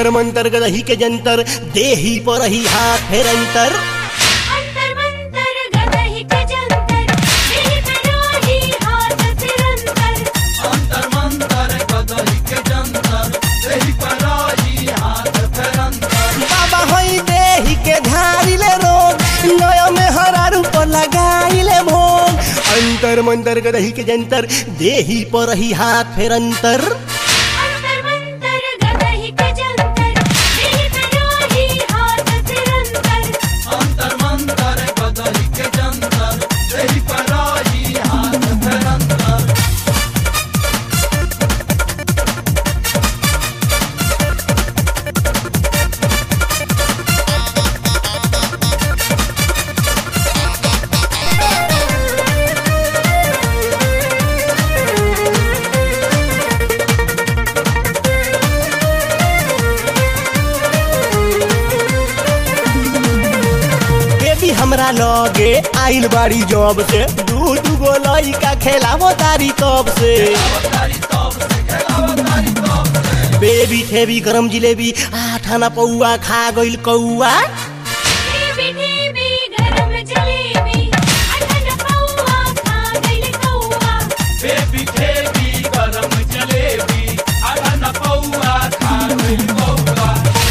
अंतर मंतर गदही के जंतर देही पर ही हाथ फेर अंतर अंतर मंतर गदहि के जंतर दिल पे राही हाथ तिरंतर अंतर मंतर कदही के जंतर देहि पराही हाथ फेरंतर बाबा हई देही के धारिले रोग नया में हरा रूप लगाइले भोग अंतर मंतर गदही के जंतर देही पर ही हाथ फेर अंतर अंतर मंतर गदहि के जंतर दिल पे राही हाथ तिरंतर अंतर मंतर कदही के जंतर देहि पराही हाथ फेरंतर बेबी हमरा लगे आइल बाड़ी जॉब से दू दू गो लइका खेलावो तारी तब से तारी तब से खेलाव तारी तब से बेबी ठेबी गरम जिलेबी आठाना पौआ खा गइल कौआ देवी देवी गरम जलेबी अठन पौआ खा गइल कौआ बेबी ठेबी गरम जलेबी अगन पौआ खा गइल पौआ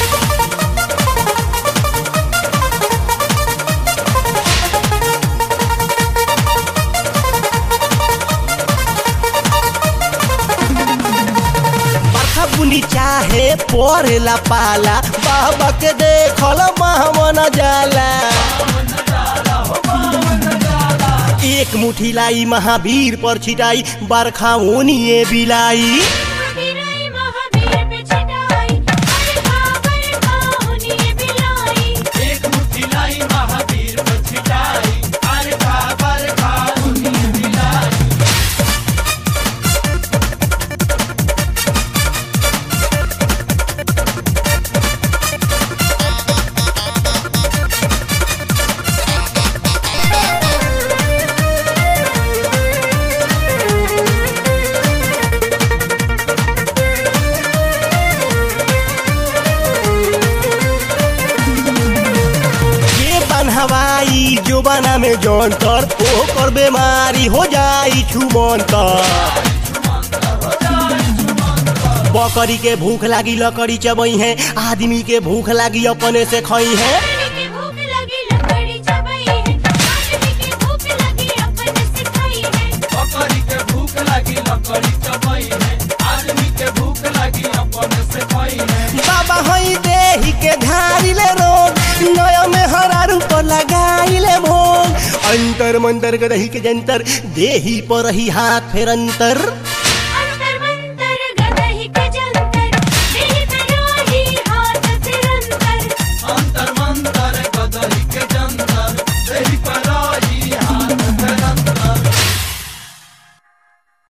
बरखा बुनी चाहे परेला पाला बाबा के देखल महमन जाला एक मुठी लाई महावीर पर छिटाई बरखा ओनिए बिलाई महावीराई महावीर पे छिटाई बरखा बरखा उन्हें बिलाई एक मुट्ठी लाई महावीर पे छिटाई अरे खा बर खा उन्हीं मिलाई ये बनहवाई जो बना में जौनतर ओकर बीमारी हो जाई छुमंतर बकरी के भूख लागी लकड़ी चबई है आदमी के भूख लागी अपने से खई है आदमी की भूख लगी लकड़ी चबाई है आदमी की भूख लगी अपन सिखाई है बकरी के भूख लगी लकड़ी चबई है आदमी के भूख लगी अपन से खई है बाबा हई देही के धारिले रोग नया में हरा रूप लगाइले भोग अंतर मंतर गदही के जंतर देही पर ही हाथ फेर अंतर